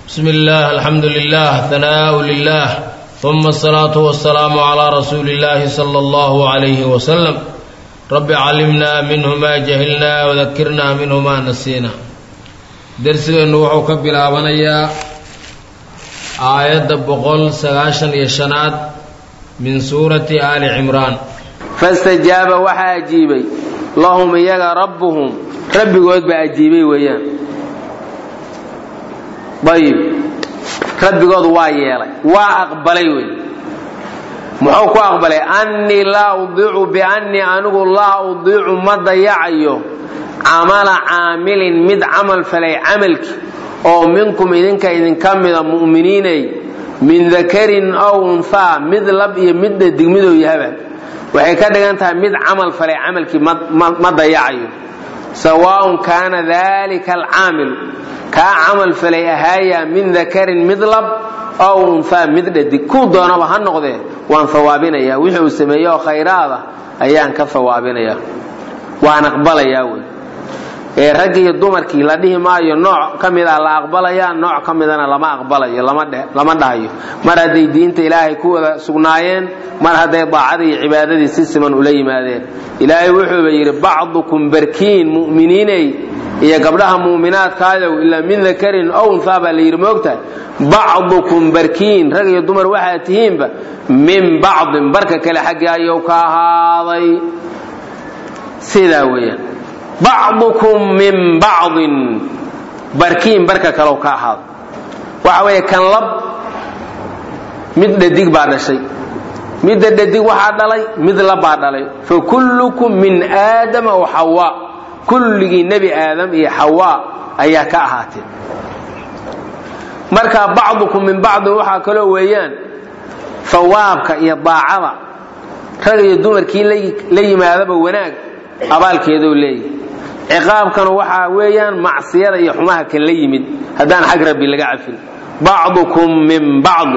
بسم الله الحمد لله ثناء لله ثم الصلاة والسلام على رسول الله صلى الله عليه وسلم رب علمنا منه ما جهلنا وذكرنا منه ما نسينا درسgeenu wuxuu ka bilaabanayaa aayadda boqol sagaashan iyo shanaad min suurati aali cimraan fastajaaba waxaa ajiibay lahum iyaga rabbuhum rabbigood baa ajiibay weeyaan ayib rabbigood waa yeelay waa aqbalay wey muxuu ku aqbalay annii laa udiicu biannii anigu laa udiicu ma dayacayo camala caamilin mid camal falay camalki oo minkum idinka idinka mida mu'miniinay min dakarin ow unhaa mid lab iyo mid dhadig midou yahaba waxay ka dhigan tahay mid camal falay camalkii ma dayacayo sawaaun kaana dalika alcaamilu kaa camal falay ahaaya min dakarin mid lab ow unhaa mid dhadig kuu doonaba ha noqdee waan hawaabinayaa wixii uu sameeye oo khayraada ayaan ka hawaabinayaa waan aqbalayaa wey ee raggi iyo dumarkii la dhihi maayo nooc ka mida la aqbalaya nooc ka midana lama aqbalayo lama dhahayo mar hadday diinta ilaahay ku wada sugnaayeen mar hadday daacadii iyo cibaadadii si siman ula yimaadeen ilaahay wuxuuba yidhi bacdukum barkiin mu'miniinay iyo gabdhaha mu'minaadkaadow ilaa min dakarin ow unhaa baa la yidhi moogtahay bacdukum barkiin rag iyo dumar waxaad tihiinba min bacdin barka kale xaggii ayuu ka ahaaday sidaa weeyaan bacdukum min bacdin barkiin barka kalow ka ahaado waxa weeye kan lab mid dhadig baa dhashay midda dhadig waxaa dhalay mid labbaa dhalay fa kullukum min aadama wa xawaa kulligii nebi aadam iyo xawaa ayaa ka ahaatee marka bacdukum min bacdin waxaa kaloo weeyaan hawaabka iyo daacada rag iyo dumarkii la yimaadaba wanaag abaalkeedou leeyahy ciqaabkana waxaa weeyaan macsiyada iyo xumaha kan la yimid haddaan xag rabbi laga cafin bacdukum min bacdi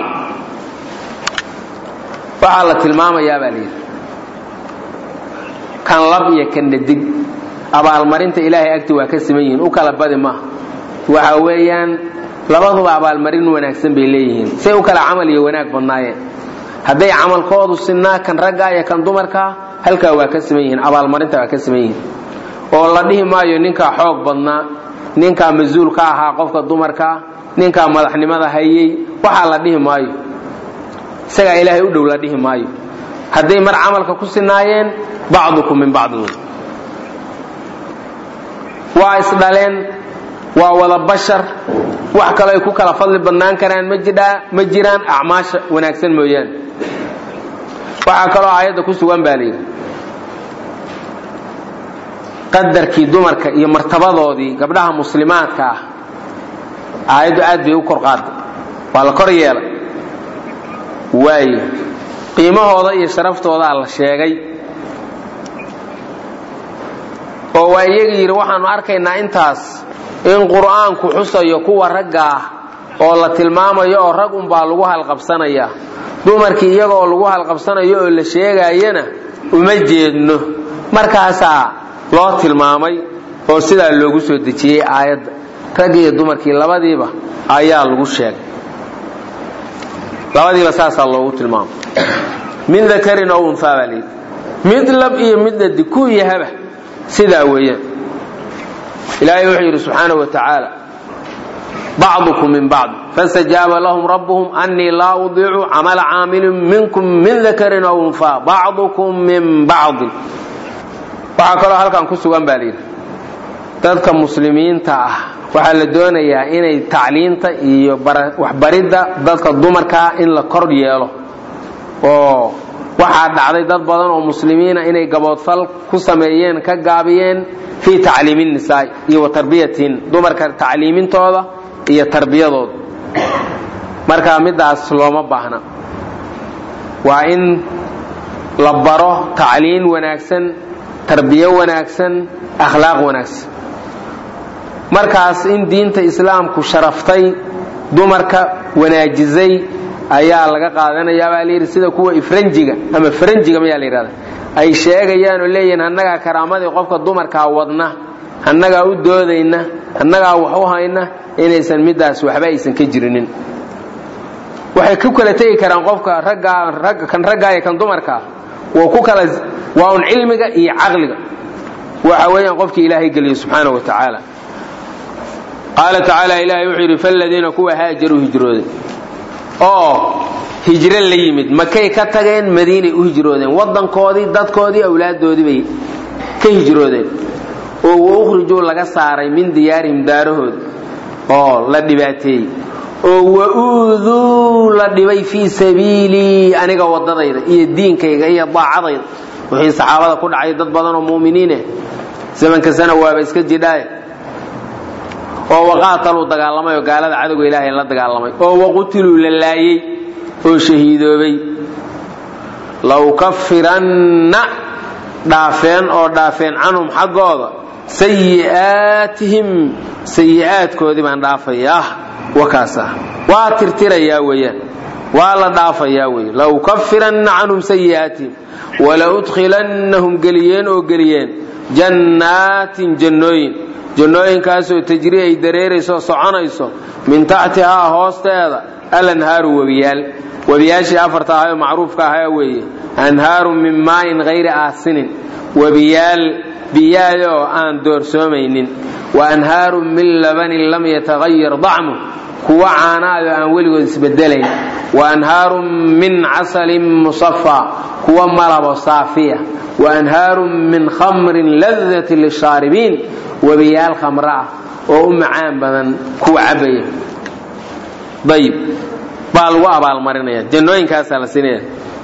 waxaa la tilmaamayaa baa layidhi kan lab iyo kan dhadig abaalmarinta ilaahay agti waa ka siman yihiin u kala badi maaha waxa weeyaan labaduba abaalmarin wanaagsan bay leeyihiin say u kala camal iyo wanaag badnaayeen hadday camalkoodu sinaa kan ragga iyo kan dumarkaa halkaa waa ka siman yihiin abaalmarinta waa ka siman yihiin oo la dhihi maayo ninkaa xoog badnaa ninkaa mas-uul ka ahaa qofka dumarkaa ninkaa madaxnimada hayey waxaa la dhihi maayo isagaa ilaahay u dhow la dhihi maayo hadday mar camalka ku sinaayeen bacdukum min bacdi wey waa isdhaleen waa wada bashar wax kaloo ay ku kala fadli badnaan karaan ma jiraan acmaasha wanaagsan mooyaane waxaa kaloo aayadda ku sugan baa layidhi qadarkii dumarka iyo martabadoodii gabdhaha muslimaadka ah aayaddu aad bay u kor qaaday waa la kor yeelay waayo qiimahooda iyo sharaftoodaa la sheegay oo waa iyaga yidhi waxaanu arkaynaa intaas in qur'aanku xusayo kuwa ragga ah oo la tilmaamayo oo rag unbaa lagu halqabsanaya dumarkii iyaga oo lagu halqabsanayo oo la sheegaayana uma jeedno markaasaa loo tilmaamay oo sidaa loogu soo dejiyey aayadda raggi iyo dumarkii labadiiba ayaa lagu sheegay labadiiba saasaa loogu tilmaamay min dakarin ow unhaa baa layidhi mid lab iyo mid dhadi ku yahaba sidaa weeyaan ilaahay wuxuu yidhi subxaanahu wa tacaala bacdukum min bacd fastajaaba lahum rabbuhum annii laa udiicu camala caamilin minkum min dakarin ow unhaa bacdukum min bacdin waxaa kaloo halkan ku sugan baa layidhi dadka muslimiinta ah waxaa la doonayaa inay tacliinta iyo waxbaridda dadka dumarkaa in la kor yeelo oo waxaa dhacday dad badan oo muslimiina inay gaboodfal ku sameeyeen ka gaabiyeen fii tacliimi nisaai iyo wa tarbiyatihin dumarka tacliimintooda iyo tarbiyadooda marka midaas looma baahna waa in la baro tacliin wanaagsan tarbiyo wanaagsan akhlaaq wanaagsan markaas in diinta islaamku sharaftay dumarka wanaajisay ayaa laga qaadanayaa baa layidhi sida kuwa ifranjiga ama faranjiga mayaa la yidhahda ay sheegayaan oo leeyihiin annagaa karaamadii qofka dumarkaa wadna annagaa u doodayna annagaa wax u hayna inaysan middaas waxba aysan ka jirinin waxay ku kala tegi karaan qofka raggaa kan raggaa iyo kan dumarkaa waa ku kala waa un cilmiga iyo caqliga waxa weeyaan qofkii ilaahay geliyo subxaana wa tacaala qaala tacaala ilaahay wuxuu yidhi faladiina kuwa haajaruu hijrooday oo hijro la yimid makay ka tageen madiinay u hijroodeen waddankoodii dadkoodii awlaaddoodii bay ka hijroodeen oo wa ukhrijuu laga saaray min diyaarihim daarahooda oo la dhibaateeyey oo wa uuduu la dhibay fii sabiilii aniga waddadayda iyo diinkayga iyo daacadayda wixii saxaabada ku dhacay dad badan oo mu'miniineh zamankasana waaba iska jidhaaye oo waqaataluu dagaalamay oo gaalada cadowga ilaahay la dagaalamay oo waqutiluu la laayey oo shahiidoobay lawkafiranna dhaafeen oo dhaafeen canhum xaggooda sayi'aatihim sayi'aadkoodii baan dhaafayaa wakaasa waa tirtirayaa weeyaan waa la dhaafayaa wey lawkafiranna canhum sayi'aatihim walaudkhilannahum geliyeen oo geliyeen jannaatin jannooyin jannooyinkaasoo tajri ay dareerayso soconayso min taxtihaa hoosteeda alanhaaru webiyaal webiyaashii afarta ahay oo macruufka ahaa weeye anhaarun min maayin hayri aasinin webiyaal biyaayoo aan doorsoomaynin wa anhaarun min labanin lam yatahayar dacmu kuwa caanaayoo aan weligood isbedelayn wa anhaarun min casalin musafaa kuwa malabo saafiya wa anhaarun min khamrin ladati lishaaribiin webiyaal khamro ah oo u macaan badan kuwa cabaya ayib baa lagu abaalmarinaya jannooyinkaasaa la siinaya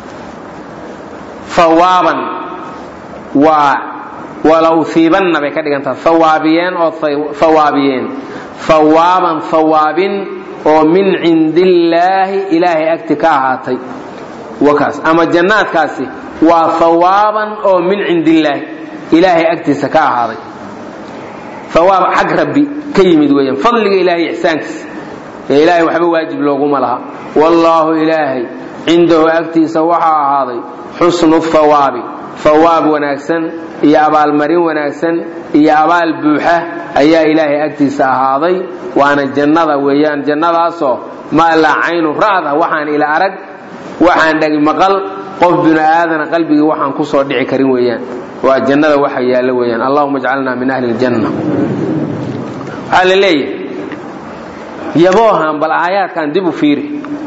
hawaaban waa walawhiibanna bay ka dhigantaha hawaabiyeen oo hawaabiyeen hawaaban hawaabin oo min cindillaahi ilaahay agti ka ahaatay wakaas ama jannaadkaasi waa hawaaban oo min cindillaahi ilaahay agtiisa ka ahaaday hawaab xag rabbi ka yimid weeyaan fadliga ilaahay ixsaankiisa ee ilaahay waxba waajib looguma laha wallaahu ilaahay cindahu agtiisa waxaa ahaaday xusnu hawaabi hawaab wanaagsan iyo abaalmarin wanaagsan iyo abaal buuxa ayaa ilaahay agtiisa ahaaday waana jannada weeyaan jannadaasoo maa laa caynu ra'da waxaan ila arag waxaan dhagi maqal qof binu aadana qalbigii waxaan ku soo dhici karin weeyaan waa jannada waxa yaallo weeyaan allahuma ajcalna min ahli ljanna waxaa la leeyahay yaboohan bal aayaadkan dib u fiiri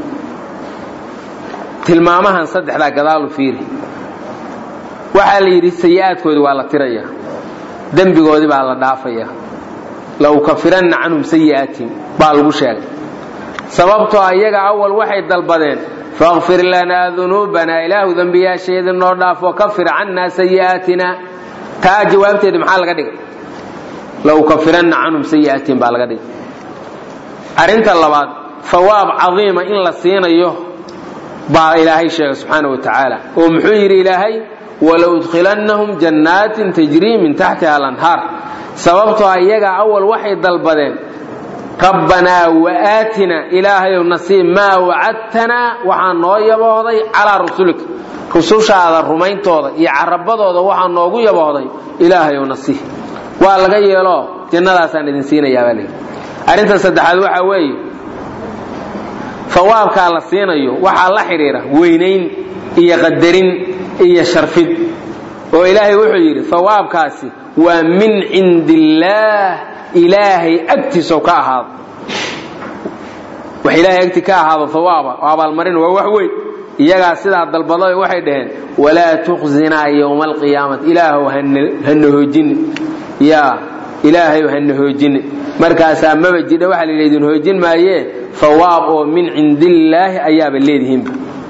tilmaamahan saddexdaa gadaalu fiiri waxaa la yidhi sayi'aadkoodii waa la tiraya dembigoodii baa la dhaafaya la ukafiranna canhum sayi'aatihim baa lagu sheegay sababtoo iyaga awal waxay dalbadeen fakfir lanaa dunuubanaa ilaahu dembiyaasheedii noo dhaaf wakafir cannaa sayi'aatina taa jawaabteedii maxaa laga dhigay la ukafiranna canhum sayi'aatihim baa laga dhigay arrinta labaad hawaab cadiima in la siinayo baa ilaahay sheegay subxaana wa tacaala oo muxuu yidhi ilaahay walaudkhilannahum jannaatin tajrii min taxtiha alanhaar sababtoo iyaga awal waxay dalbadeen rabbanaa waaatina ilaahayow nasiib maa wacadtanaa waxaa noo yaboohday calaa rusulika rusushaada rumayntooda iyo carabadooda waxaa noogu yaboohday ilaahayow nasiib waa laga yeelo jannadaasaan idin siinayaabaa leyi arrinta saddexaad waxaa weeye hawaabkaa la siinayo waxaa la xidhiira weynayn iyo qadarin iyo sharfid oo ilaahay wuxuu yidhi hawaabkaasi waa min cindi illaah ilaahay agtiisoo ka ahaado wax ilaahay agti ka ahaado hawaaba oo abaalmarin waa wax weyn iyagaa sidaa dalbado waxay dhaheen walaa tukhzinaa yowma alqiyaamati ilaahow hana hoojini ya ilaahayow hana hoojini markaasaa maba jidha waxaa la idin hoojin maayee hawaab oo min cindillaahi ayaaba leedihiinba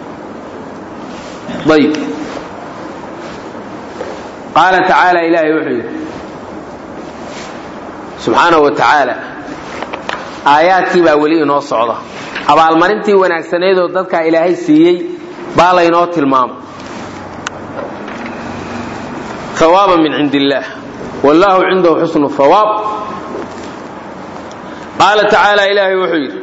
ayb qaala tacaala ilaahay wuxuu yidhi subxaanahu wa tacaala aayaadkii baa weli inoo socda abaalmarintii wanaagsanaydoo dadkaa ilaahay siiyey baa laynoo tilmaamay hawaaba min cindi illaah wallaahu cindahu xusnu hawaab qaala tacaala ilaahay wuxuu yidhi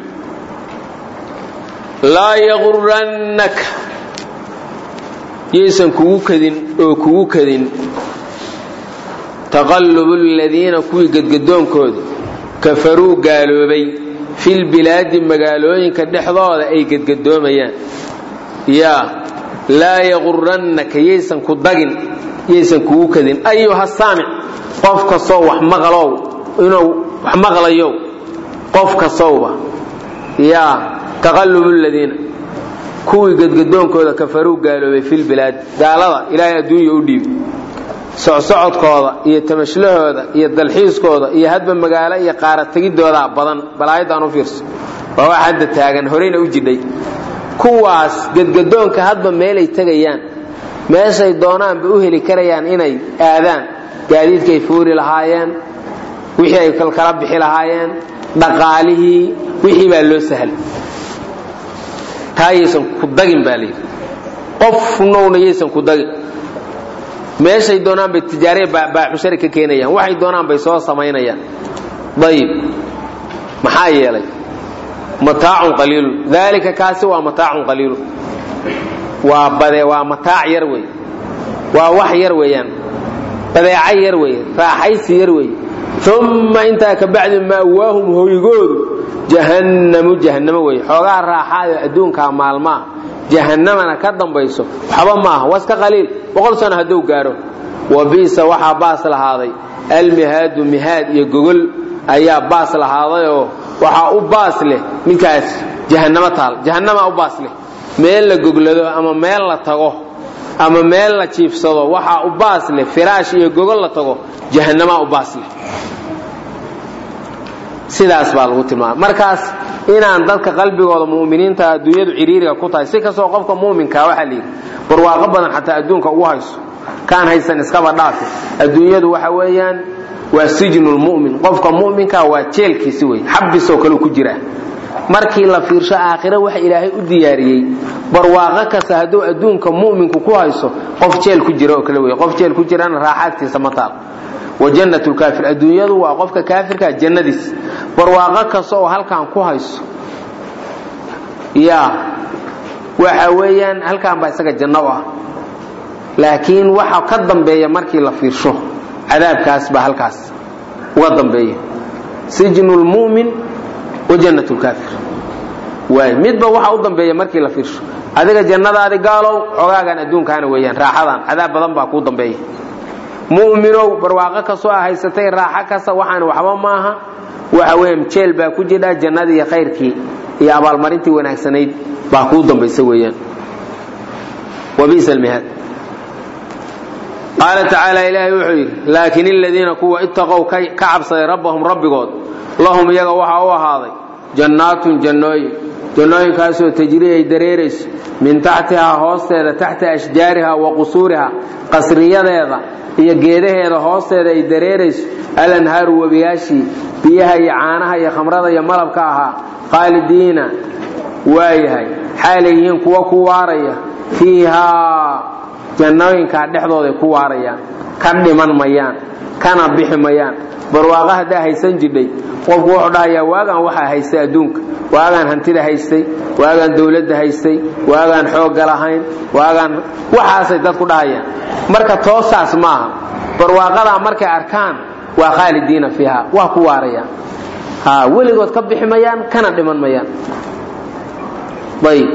laa yagurannaka yaysan kugu kadin oo kugu kadin taqallubu aladiina kuwii gedgadoonkooda kafaruu gaaloobay filbilaadi magaalooyinka dhexdooda ay gedgadoomayaan yaa laa yaqurannaka yaysan ku dagin yaysan kugu kadin ayuha saamic qof kastoo wax maqlow inuu wax maqlayow qof kastowba yaa taqallubu ladiina kuwii gedgadoonkooda kafaruu gaaloobay filbilaad gaalada ilaahay adduunya u dhiibi socsocodkooda iyo tamashlahooda iyo dalxiiskooda iyo hadba magaalo iyo qaara tegidoodaa badan balaayadan u fiirso waa wax hadda taagan horeyna u jidhay kuwaas gedgadoonka hadba meelay tegayaan meeshay doonaanba u heli karayaan inay aadaan gaadiidkaay fuuri lahaayeen wixii ay kalkala bixi lahaayeen dhaqaalihii wixii baa loo sahlay taa yaysan ku dagin baa layidhi qofnowna yaysan ku dagin meeshay doonaan bay tijaariya baaxushari ka keenayaan waxay doonaan bay soo samaynayaan ayib maxaa yeelay mataacun qaliilu daalika kaasi waa mataacun qaliilu waa bade waa mataac yar wey waa wax yar weeyaan badeeca yar wey raaxaysi yar wey uma intaa ka bacdi ma'waahum hoygoodu jahannamu jahannamo wey xoogaa raaxaayo adduunkaa maalmaa jahannamana ka dambayso waxba maaha waa iska qaliil boqol sano hadduu gaaro wa bi'sa waxaa baas lahaaday almihaadu mihaad iyo gogol ayaa baas lahaadayoo waxaa u baas leh midkaas jahannamo taal jahannamaa u baas leh meel la goglado ama meel la tago ama meel la jiifsado waxaa u baas leh firaash iyo gogol la tago jahannamaa u baas leh sidaas baa lagu tilmaama markaas inaan dadka qalbigooda mu'miniinta adduunyadu ciriiriga ku tahay si kastoo qofka mu'minkaa waxaa layidhi barwaaqo badan xataa adduunka ugu hayso kaan haysan iskaba dhaafi adduunyadu waxa weeyaan waa sijnulmu'min qofka mu'minka waa jeelkiisi wey xabisoo kale ku jiraa markii la fiirsho aakhire waxa ilaahay u diyaariyey barwaaqo kasta hadduu adduunka mu'minku ku hayso qof jeel ku jira oo kale wey qof jeel ku jirana raaxaadkiisa ma taal wa jannat lkaafir adduunyadu waa qofka kaafirkaa jannadiis barwaaqo kasta oo halkan ku hayso ya waxa weeyaan halkan baa isaga janno u ah laakiin waxa ka dambeeya markii la fiirsho cadaabkaas baa halkaas uga dambeeya sijnu lmu'min wa jannat lkaafir waay midba waxa u dambeeya markii la fiirsho adiga jannadaadi gaalow xogaagan adduunkaana weeyaan raaxadan cadaab badan baa kuu dambeeya mu'minow barwaaqo kastoo a haysatay raaxo kasta waxaan waxba maaha waxa weeyaan jeel baa ku jidha jannadii iyo khayrkii iyo abaalmarintii wanaagsanayd baa kuu dambaysa weeyaan wa bi'sa almihaad qaala tacaala ilaahay wuxuu yidhi laakin aladiina kuwa ittaqow ka cabsaday rabbahum rabbigood lahum iyaga waxaa u ahaaday jannaatun jannooyin jannooyinkaasoo tajrii ay dareerayso min taxtihaa hoosteeda taxta ashjaariha wa qusuuriha qasriyadeeda iyo geedaheeda hoosteeda ay dareerayso alanhaaru webiyaashii biyaha iyo caanaha iyo khamrada iyo malabka ahaa khaalidiina waayahay xaalay yihiin kuwa ku waaraya fiihaa jannooyinkaa dhexdooday ku waarayaan ka dhiman mayaan kana bixi mayaan barwaaqo haddaa haysan jidhay qofku wuxuu dhahayaa waagaan waxaa haystay adduunka waagaan hantida haystay waagaan dawladda haystay waagaan xoogga lahayn waagaan waxaasay dadku dhahayaan marka toosaas maaha barwaaqadaa markay arkaan waa khaalidiina fiiha waa ku waarayaan ha weligood ka bixi mayaan kana dhiman mayaan ayb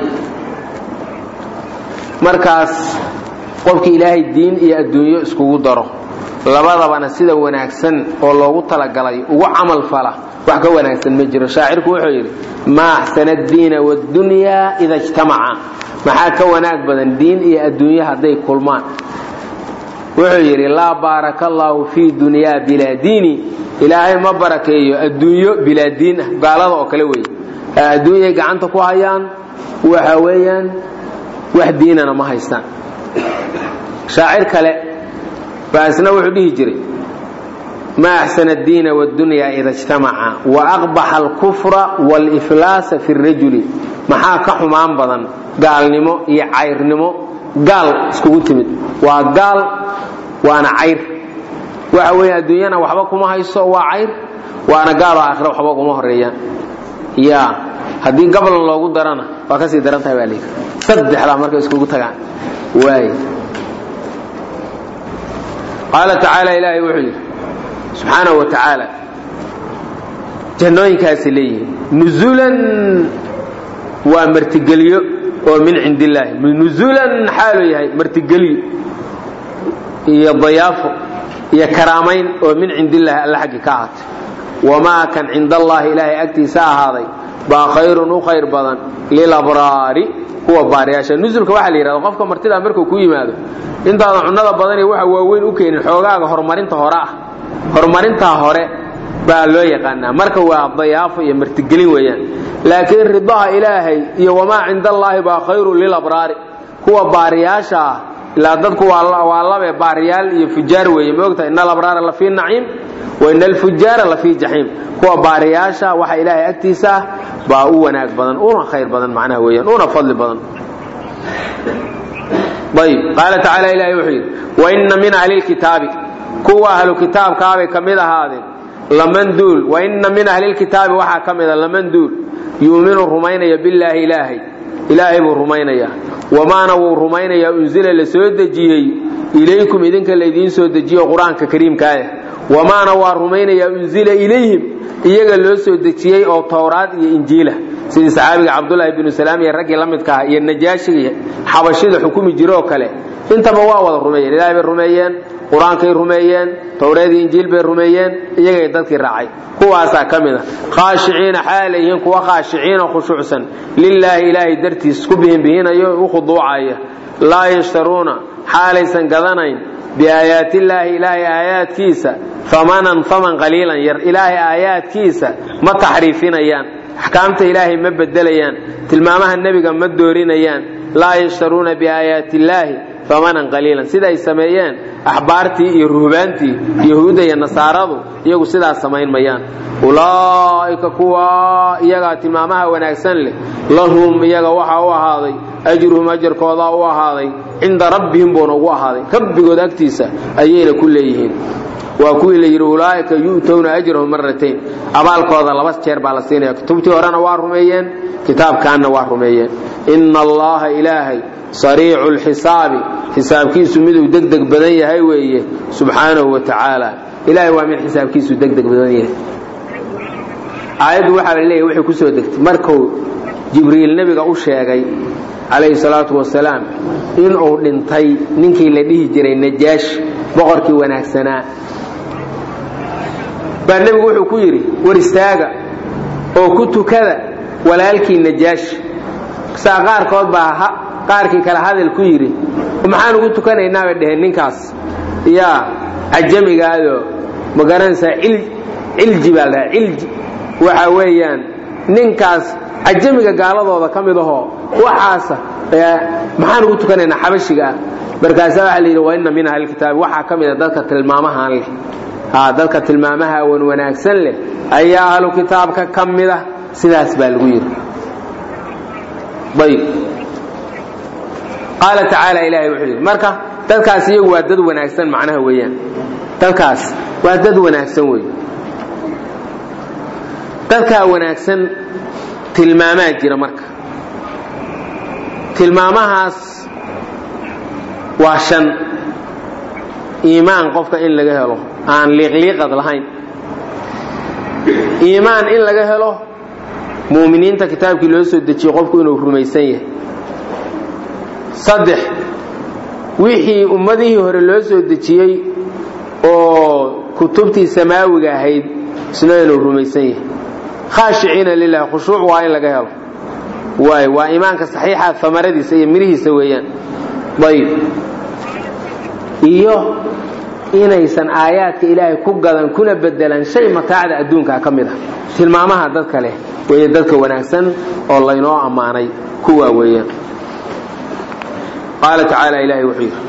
markaas qofkii ilaahay diin iyo adduunyo iskugu daro labadabana sida wanaagsan oo loogu talagalay ugu camal fala wax ka wanaagsan ma jiro shaacirku wuxuu yidhi maa axsana addiina waddunyaa ida ijtamaca maxaa ka wanaag badan diin iyo adduunyo hadday kulmaan wuxuu yidhi laa baaraka allaahu fii dunyaa bilaa diini ilaahay ma barakeeyo adduunyo bilaa diin ah gaalada oo kale wey adduunyay gacanta ku hayaan waxa weeyaan wax diinana ma haystaan shaacir kale baa isna wuxuu dhihi jiray ma axsana addiina waddunyaa ida ijtamaca wa aqbaxa alkufra waaliflaasa fi rajuli maxaa ka xumaan badan gaalnimo iyo cayrnimo gaal iskugu timid waa gaal waana cayr waxa weeye adduunyana waxba kuma hayso waa cayr waana gaaloo aakhira waxba kuma horeeyaan ya haddii gablan loogu darana waa kasii daran tahay baa layidhi saddexdaa markay iskugu tagaan waay qaala tacaala ilaahay wuxuu yidhi subxaanahu wa tacaala jannooyinkaasi leeyihiin nuzulan waa martigelyo oo min cindi illaahi nuzulan xaaluu yahay martigelyo iyo dayaafo iyo karaamayn oo min cindi illaahi alla xaggi ka ahaatay wamaa kan cinda allaahi ilaahay agtiisa ahaaday baa khayrun u khayr badan lilabraari kuwa baariyaasha nusulka waxaa la yidhahda qofka martidaa markuu ku yimaado intaadan cunnada badan iyo waxa waaweyn u keenin xoogaaga horumarinta hore ah horumarintaa hore baa loo yaqaanaa marka waa dayaafo iyo martigelin weeyaan laakiin ridaha ilaahay iyo wamaa cinda allaahi baa khayrun lilabraari kuwa baariyaasha ah ilaa dadku waa labe baariyaal iyo fujaar weeye moogta ina alabraara la fii naciim wa ina alfujaara la fii jaxiim kuwa baariyaasha waxa ilaahay agtiisa ah baa u wanaag badan una khayr badan macnaha weeyaan una fadli badan ayb qaala tacaala ilahi wuxuu yidhi waina min ahli lkitaabi kuwa ahlu kitaabkaabay ka mid ahaadeen laman duul waina min ahli lkitaabi waxaa ka mida laman duul yuuminu rumaynaya billaahi ilaahay ilaahay buu rumaynayaa wamaana wuu rumaynayaa unsila la soo dejiyey ilaykum idinka laydiin soo dejiyo qur-aanka kariimkaaya wamaana waa rumaynayaa unsila ilayhim iyaga loo soo dejiyey oo towraad iyo injiila sidii saxaabiga cabdulaahi binu salaam iyo raggii la midka aha iyo najaashigii xabashida xukumi jiroo kale intaba waa wada rumeeyeen ilaahay bay rumeeyeen qur-aankay rumeeyeen towreedii injiil bay rumeeyeen iyagay dadkii raacay kuwaasaa ka mid a khaashiciina xaalay yihiin kuwa khaashiciina khushuucsan lilaahi ilaahay dartiis ku bihinbihinayo u khuduucaya laa yashtaruuna xaalaysan gadanayn biaayaatillaahi ilaahay aayaadkiisa amanan aman qaliilan yar ilaahay aayaadkiisa ma taxriifinayaan axkaamta ilaahay ma bedelayaan tilmaamaha nebiga ma doorinayaan laa yashtaruuna biaayaati illaahi amanan qaliilan siday sameeyeen axbaartii iyo ruhbaantii yahuudda iyo nasaaradu iyagu sidaas samayn mayaan ulaa'ika kuwa iyagaa tilmaamaha wanaagsan leh lahum iyaga waxaa u ahaaday ajruhum ajarkoodaa u ahaaday cinda rabbihim buuna ugu ahaaday rabbigood agtiisa ayayna ku leeyihiin waa kuwii la yidhi ulaa'ika yu'towna ajrahum maratayn abaalkooda laba jeer baa la siinaya kutubtii horena waa rumeeyeen kitaabkaanna waa rumeeyeen ina allaha ilaahay sariicu lxisaabi xisaabkiisu miduu degdeg badan yahay weeye subxaanahu wa tacaala ilahay waa mid xisaabkiisu degdeg badan yahay aayaddu waxaa la leeyahy waxay ku soo degtay markuu jibriil nebiga u sheegay calayhi salaatu wasalaam inuu dhintay ninkii la dhihi jiray najaash boqorkii wanaagsanaa baa nebigu wuxuu ku yidhi war istaaga oo ku tukada walaalkii najaash saa qaarkood baa qaarkii kale hadal ku yidhi maxaan ugu tukanaynaa bay dheheen ninkaas yaa cajamigaadoo ma garanaysaa cilji baa la dhaha cilji waxa weeyaan ninkaas cajamiga gaaladooda ka mid ahoo waxaasa maxaan ugu tukanaynaa xabashiga ah markaasa waxaa la yidhi wa inna min ahlilkitaabi waxaa ka mid a dadka tilmaamahan leh dadka tilmaamaha wan wanaagsan leh ayaa ahlu kitaabka ka mid ah sidaas baa lagu yidhi ayb qaala tacaala ilaahay wuxuu yidhi marka dadkaas iyagu waa dad wanaagsan macnaha weeyaan dadkaas waa dad wanaagsan wey dadkaa wanaagsan tilmaamaa jira marka tilmaamahaas waa shan iimaan qofka in laga helo aan liiqliiqad lahayn iimaan in laga helo muuminiinta kitaabkii loo soo dejiyey qofku inuu rumaysan yahay saddex wixii ummadihii hore loo soo dejiyey oo kutubtii samaawiga ahayd isna inuu rumaysan yahay khaashiciina lilah khushuuc waa in laga helo waay waa iimaanka saxiixa amaradiisa iyo mirihiisa weeyaan ayb iyo inaysan aayaadka ilaahay ku gadan kuna bedelan shay mataacda adduunkaa ka mid ah tilmaamaha dadka leh weeye dadka wanaagsan oo laynoo ammaanay kuwaa weeyaan qaala tacaala ilaahay wuxuu yidhi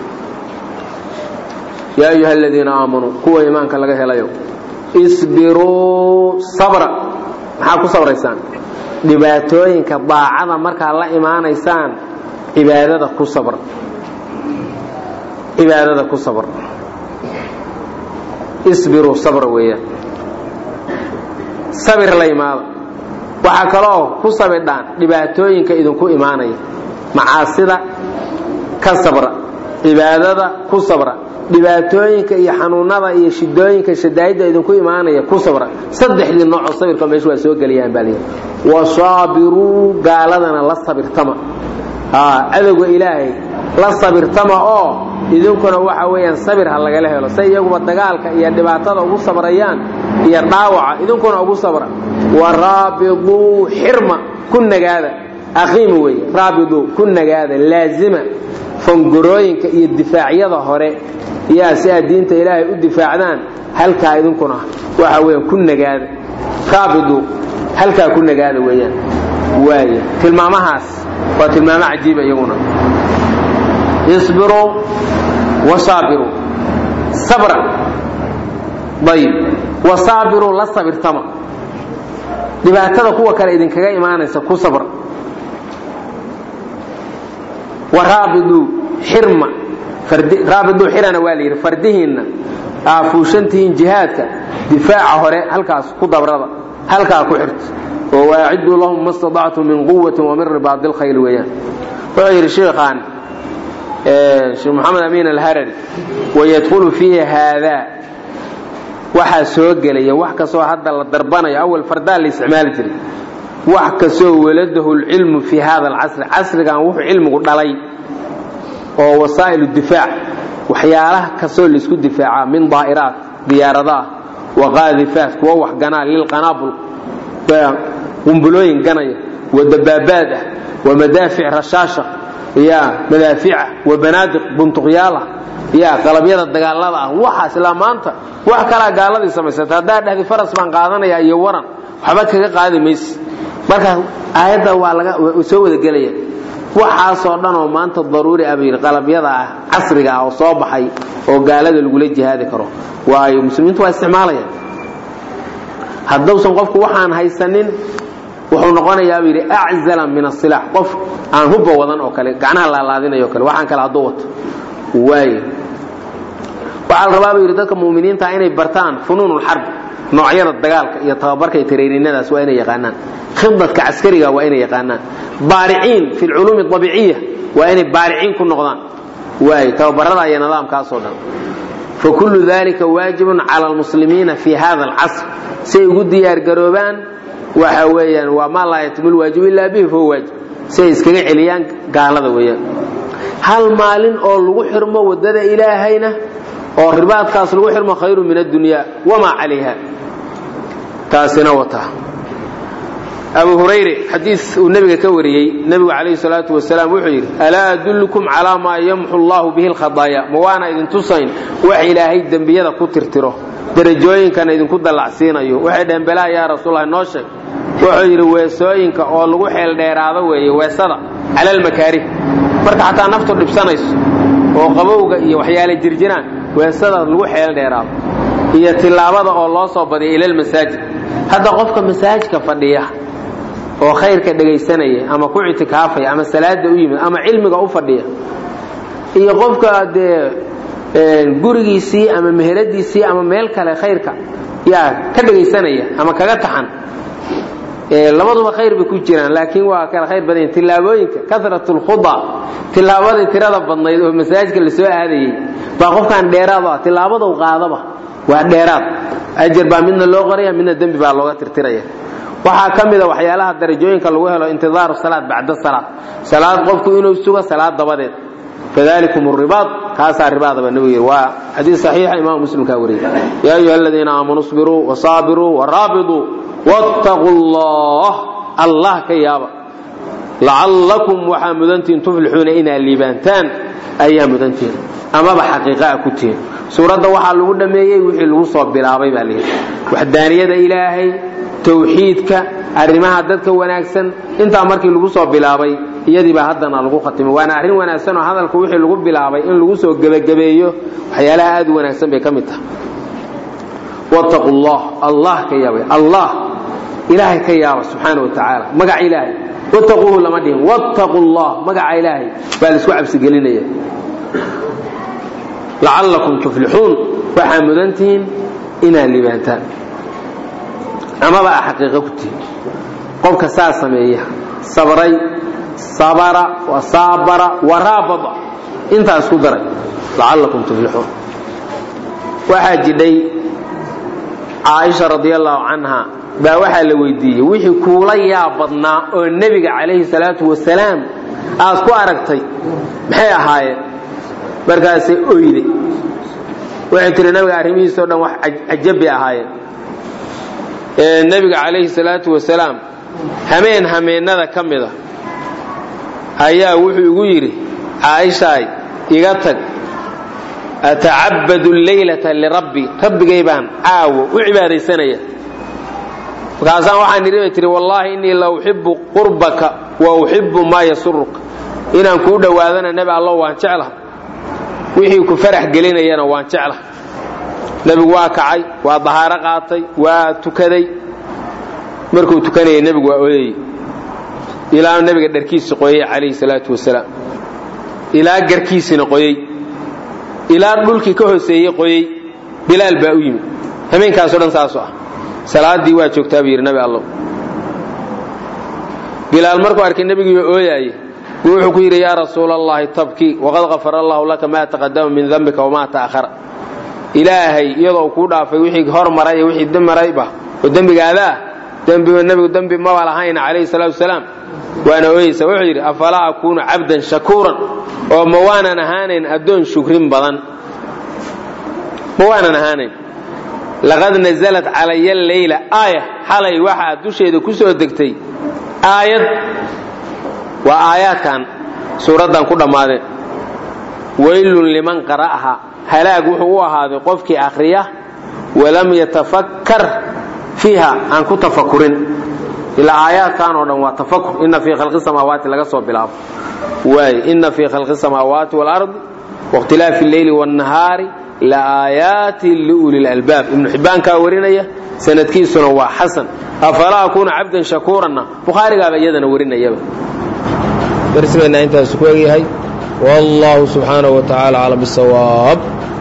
yaa ayuha aladiina aamanuu kuwa iimaanka laga helayo isbiruu sabra maxaa ku sabraysaan dhibaatooyinka daacada markaad la imaanaysaan cibaadada ku sabr cibaadada ku sabr isbiruu sabra weeyaan sabir la imaada waxaa kaloo ku sabidhaan dhibaatooyinka idinku imaanaya macaasida ka sabra cibaadada ku sabra dhibaatooyinka iyo xanuunada iyo shidooyinka shadaa'idda idinku imaanaya ku sabra saddexdii noocoo sabirka meesha waa soo gelayaan baa layidhi wasaabiruu gaaladana la sabirtama cadowga ilaahay la sabirtama oo idinkuna waxa weeyaan sabir ha lagala helo say iyaguba dagaalka iyo dhibaatada ugu sabrayaan iyo dhaawaca idinkuna ugu sabra waraabiduu xirma ku nagaada aqiima weeye raabiduu ku nagaada laazima fangorooyinka iyo difaacyada hore yaa si aad diinta ilaahay u difaacdaan halkaa idinkuna waxa weeyaan ku nagaada raabiduu halkaa ku nagaada weeyaan waaya tilmaamahaas waa tilmaamo cajiiba iyaguna isbiruu wasaabiruu sabra ayib wasaabiruu la sabirtama dhibaatada kuwa kale idinkaga imaanaysa ku sabra waraabiduu xirma raabiduu xirana waa la yidhi fardihiinna aa fuushantihiin jihaadka difaaca hore halkaas ku dabrada halkaa ku xirta oo waaciduu lahum ma staطactum min quwati wa min ribaadi اlkhayl weeyaan wuxuu yidhi sheikhaan sheekh moxamed amiin alharari wayadkhulu fiihi haadaa waxaa soo gelaya wax kastoo hadda la darbanayo awal fardaa la isticmaali jiray wax kastoo waladahu lcilmu fii hada alcasri casrigan wuxuu cilmigu dhalay oo wasaa'il difaac waxyaalaha kastoo laisku difaacaa min daa'iraat diyaaradaah waqaadifaat kuwa wax ganaa lilqanaabul qumbulooyin ganaya wa dabaabaad ah wa madaafic rashaasha ya madaafica wa banaadiq buntuqyaala ya qalabyada dagaalada ah waxaas ilaa maanta wax kalaa gaaladii samaysata haddaa dhahdi faras baan qaadanaya iyo waran waxba kaga qaadi mayse marka aayadda waa laga soo wada gelaya waxaasoo dhan oo maanta daruuri ah bayidhi qalabyada ah casriga ah oo soo baxay oo gaalada lagula jihaadi karo waayo muslimiintu waa isticmaalayaan haddausan qofku waxaan haysanin wuxuu noqonayaa buu yidhi aczala min asilaax qof aan hubba wadan oo kale gacnaha laalaadinayo o kale waxaan kale hadduu wato waayo waxaa la rabaa buu yidhi dadka mu'miniinta inay bartaan funuun ulxarb noocyada dagaalka iyo tababarka iyo tareyrinadaas waa inay yaqaanaan khidadka caskariga waa inay yaqaanaan baariciin fi lculuumi abiiciya waa inay baariciin ku noqdaan waayo tababarada iyo nidaamkaasoo dhan fakullu dalika waajibun cala almuslimiina fi hada alcasr si ay ugu diyaargaroobaan waxa weeyaan waa maa laa yatimu lwaajib ilaa bihi fahuwa waajib si ay iskaga celiyaan gaalada weeyaan hal maalin oo lagu xirmo waddada ilaahayna oo ribaadkaas lagu xirmo khayru min addunya wamaa calayha taasina wata abu hurayre xadiis uu nebiga ka wariyey nebigu calayhi salaatu wasalaam wuxuu yidhi alaa adullukum calaa maa yamxu allahu bihi lkhadaaya ma waana idin tusayn wax ilaahay dembiyada ku tirtiro darajooyinkana idinku dallacsiinayo waxay dhaheen balaa yaa rasuullahi noo sheeg wuxuu yidhi weesooyinka oo lagu xeeldheeraado weeye weesada cala almakaarih marka xataa naftu dhibsanayso oo qabowga iyo waxyaala jirjiraan weesada lagu xeeldheeraado iyo tilaabada oo loo soo badiya ilalmasaajid hadda qofka masaajidka fadhiya oo khayrka dhegaysanaya ama ku ictikaafaya ama salaada u yimid ama cilmiga u fadhiya iyo qofka dee gurigiisii ama meheradiisii ama meel kale khayrka yaa ka dhegaysanaya ama kaga taxan labaduba khayr bay ku jiraan laakiin waa kala khayr badan yihin tillaabooyinka karat lkhuda tillaabadii tirada badnayd oo masaajidka la soo aadayey baa qofkaan dheeraad ah tillaabadau qaadaba waa dheeraad ajar baa midna loo qoraya midna dembi baa looga tirtiraya waxaa ka mida waxyaalaha darajooyinka lagu helo intidaaru salaad bacda salaad salaad qofku inuu sugo salaad dabadeed fadalikum ribaad kaasaa ribaadaba nebigu yidhi waa xadiis saxiixa imaamu muslimkaa wariyey yaa ayuha aladiina aamanuu isbiruu wasaabiruu waraabiduu wattaquu allah allah ka yaaba lacallakum waxaa mudantihin tuflixuuna inaad liibaantaan ayaa mudantihin amaba xaqiiqaa ku tihin suuradda waxaa lagu dhammeeyey wixii lagu soo bilaabay baa layidhi waxdaaniyada ilaahay tawxiidka arrimaha dadka wanaagsan intaa markii lagu soo bilaabay iyadiibaa haddana lagu khatimay waana arrin wanaagsan oo hadalka wixii lagu bilaabay in lagu soo gebagabeeyo waxyaalaha aad u wanaagsan bay ka mid tahay wattaqu llah allah ka yaabay allah ilaahay ka yaaba subxaana wa tacaala magaca ilaahay wattaquuhu lama dhihin wattaqu llah magaca ilaahay baa laisku cabsigelinaya lacallakum tuflixuun waxaa mudantihiin inaad liibaantaan amaba a xaqiiqo ku tihin qofka saa sameeya sabray sabara wasaabara waraabada intaa isku daray lacallakum tuflixuun waxaa jidhay caaisha radiallahu canha baa waxaa la weydiiyey wixii kuula yaab badnaa oo nebiga calayhi salaatu wasalaam aad ku aragtay maxay ahaayeen markaasay oyde waxay tihi nabiga arrimihiisao dhan wax cajab bay ahaayeen nebiga calayhi salaatu wasalaam hameen hameennada ka mida ayaa wuxuu igu yidhi caaishaay iga tag atacabadu leylata lirabbi rabbigay baan caawo u cibaadaysanaya markaasaan waxaan idhi bay tihi wallaahi innii la uxibu qurbaka wa uxibu maa yasuruka inaan kuu dhowaadana nebi allo waan jeclaha wixii ku farax gelinayana waan jeclaha nebigu waa kacay waa dahaaro qaatay waa tukaday markuu tukanayay nebigu waa oyayey ilaa nebiga dharkiisi qoyey calayhi salaatu wasalaam ilaa garkiisina qoyey ilaa dhulkii ka hooseeyey qoyey bilaal baa u yimid hameenkaasoo dhan saasu ah salaadii waa joogtaa buu yidhi nabi allow bilaal markuu arkay nebigiiba ooyaaye buu wuxuu ku yidhi yaa rasuula allahi tabkii waqad kafara allahu laka maa taqadama min dambika wamaa ta'ahara ilaahay iyadoo kuu dhaafay wixii hor maray iyo wixii marayba oo dembigaada ah dembiba nebigu dembi maba lahayna calayhi salaatu wasalaam waana ooyeysa wuxuu yidhi afalaa akuunu cabdan shakuuran oo ma waanan ahaanayn addoon shukrin badan ma waanan ahaanayn laqad naزlat calaya leyla aaya xalay waxaa dusheeda ku soo degtay aayad waa aayaadkan suuraddan ku dhammaadeen waylun liman qara'aha halaag wuxuu u ahaaday qofkii akhriya walam yatafakkar fiiha aan ku tafakurin ilaa aayaadkan oo dhan waa tafakur ina fii khalqi samaawaati laga soo bilaabo waay ina fii khalqi samaawaati waalardi waاkhtilaafi اlleyli wاnnahaari laaayaati liuli lalbaab ibnu xibbaankaa warinaya sanadkiisuna waa xasan afalaa akuuna cabdan shakuuranna bukhaarigaaba iyadana warinayaba darsigeenna intaas ku egyahay wallahu subxaanaه wa tacaala aclam bisawaab